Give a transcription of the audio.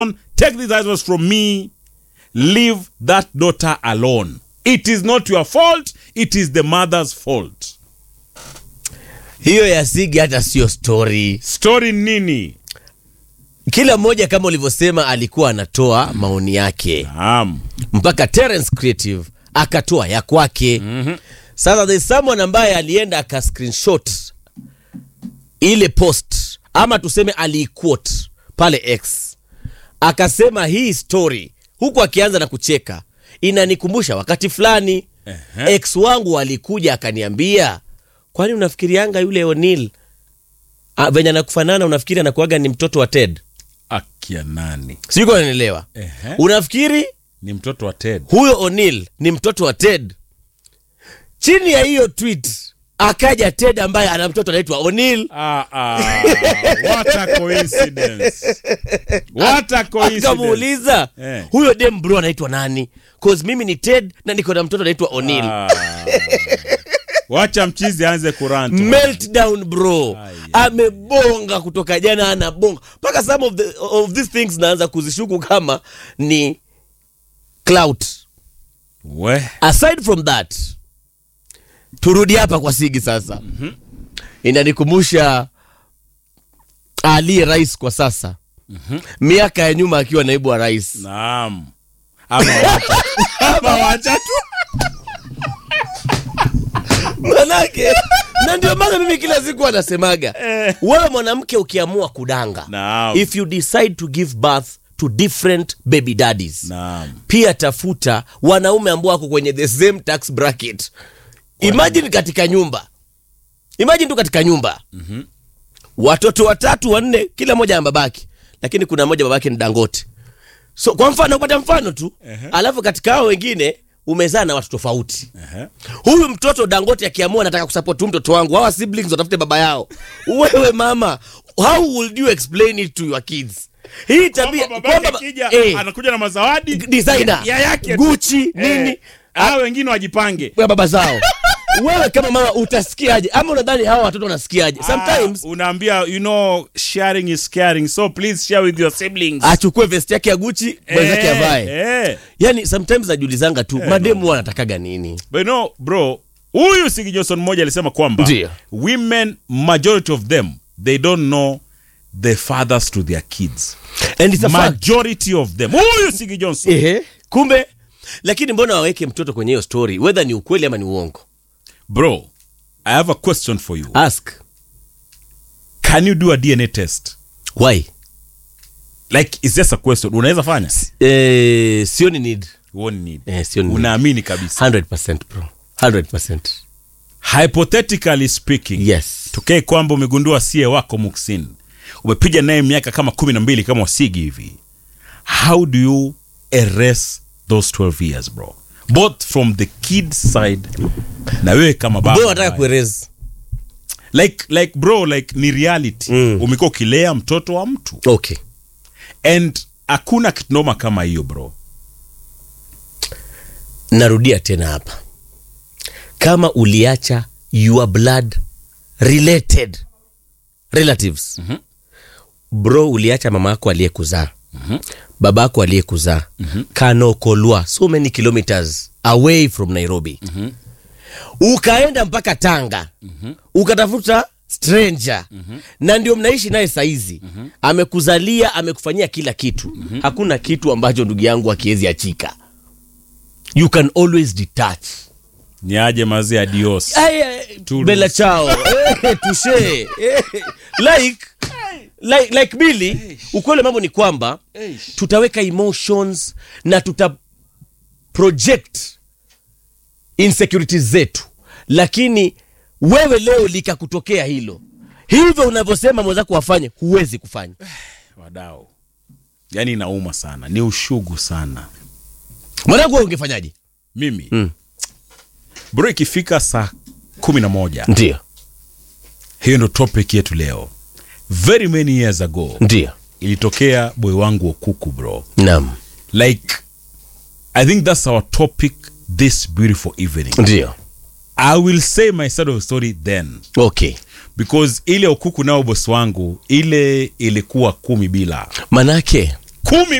take this advice from me leave that daughter alone it is not your fault it is the mother's fault hiyo ya sigi hata sio story story nini kila mmoja kama ulivyosema alikuwa anatoa maoni yake naam mpaka Terence Creative akatoa ya kwake mm-hmm. sasa there's someone ambaye alienda aka screenshot ile post ama tuseme aliiquote pale x akasema hii story huku akianza na kucheka inanikumbusha wakati fulani Ehe. ex wangu alikuja akaniambia kwani unafikirianga yule O'Neil ah, venye anakufanana unafikiri anakuaga ni mtoto wa Ted akia nani siko nanielewa Ehe. unafikiri ni mtoto wa ted huyo O'Neil ni mtoto wa Ted. Chini ya hiyo tweet akaja Ted ambaye ana mtoto anaitwa O'Neil, ah, ah, what a coincidence what a coincidence akamuuliza Eh. huyo dem bro anaitwa nani? Cause mimi ni Ted na niko na mtoto anaitwa O'Neil. Ah. wacha mchizi aanze kuranta Meltdown bro, Ai, amebonga kutoka jana, anabonga mpaka some of, the, of these things naanza kuzishuku kama ni clout. we aside from that turudi hapa kwa sigi sasa mm-hmm. inanikumbusha aliye rais kwa sasa mm-hmm. miaka ya nyuma akiwa naibu wa rais naam ama wacha ama wacha tu manake na ndio maana mimi kila siku anasemaga Eh. wewe mwanamke ukiamua kudanga Naam. if you decide to give birth to different baby daddies naam pia tafuta wanaume ambao wako kwenye the same tax bracket imagine katika nyumba imagine tu katika nyumba mm-hmm. watoto watatu wanne kila mmoja na babake lakini kuna mmoja babake ni dangote so kwa mfano kupata mfano tu Ehe. alafu katika hao wengine umezaa na watu tofauti Ehe. huyu mtoto dangote akiamua nataka kusupport huyu mtoto wangu hawa siblings watafute baba yao wewe mama how would you explain it to your kids hii tabia Kwamba babake kwamba- akija, eh, anakuja na mazawadi designer ya yake tu. guchi Eh, nini hao wengine wajipange ya baba zao wewe kama mama utasikiaje ama unadhani hawa watoto wanasikiaje sometimes ah, unaambia you know sharing is caring so please share with your siblings achukue vesti yake ya guchi mwenzake Eh, avae eh. yani sometimes najiulizanga tu mademu wanatakaga nini but you know bro huyu Sigi Johnson mmoja alisema kwamba Ndio. women majority of them they don't know the fathers to their kids and it's a fact majority of them huyu Sigi Johnson ehe kumbe lakini mbona waweke mtoto kwenye hiyo story whether ni ukweli ama ni uongo bro i have a question for you ask can you do a dna test why like it's just a question unaweza fanya eh, sioni need Huoni need. eh, sioni need. unaamini kabisa 100% bro 100% hypothetically speaking yes tokee kwamba umegundua sie wako muksin umepiga naye miaka kama kumi na mbili kama wasigi hivi how do you erase those 12 years bro both from the kid side na wewe kama baba bro nataka kuereza like like bro like ni reality Mm. umekuwa ukilea mtoto wa mtu okay and hakuna kitu noma kama hiyo bro narudia tena hapa kama uliacha your blood related relatives mm-hmm. bro uliacha mama yako aliyekuzaa mm-hmm. baba yako aliyekuzaa mm-hmm. kanokolwa so many kilometers away from nairobi mm-hmm. ukaenda mpaka tanga mm-hmm. ukatafuta stranger mm-hmm. na ndio mnaishi naye saizi mm-hmm. amekuzalia amekufanyia kila kitu mm-hmm. hakuna kitu ambacho ndugu yangu akiwezi achika you can always detach ni aje mazi adios Aya, Tools. bela chao Eh, touche Eh, like like, like Billy, ukweli mambo ni kwamba tutaweka emotions na tuta project insecurities zetu lakini wewe leo likakutokea hilo hivyo unavyosema mwenzako wafanye huwezi kufanya wadao yaani inauma sana ni ushugu sana mwanangu wewe ungefanyaje mimi Mm. bro ikifika saa kumi na moja ndio hiyo ndo topic yetu leo very many years ago ndio ilitokea boy wangu wa kuku bro naam like i think that's our topic this beautiful evening ndio i will say my side of the story then okay because ile ukuku nao bosi wangu ile ilikuwa kumi bila manake kumi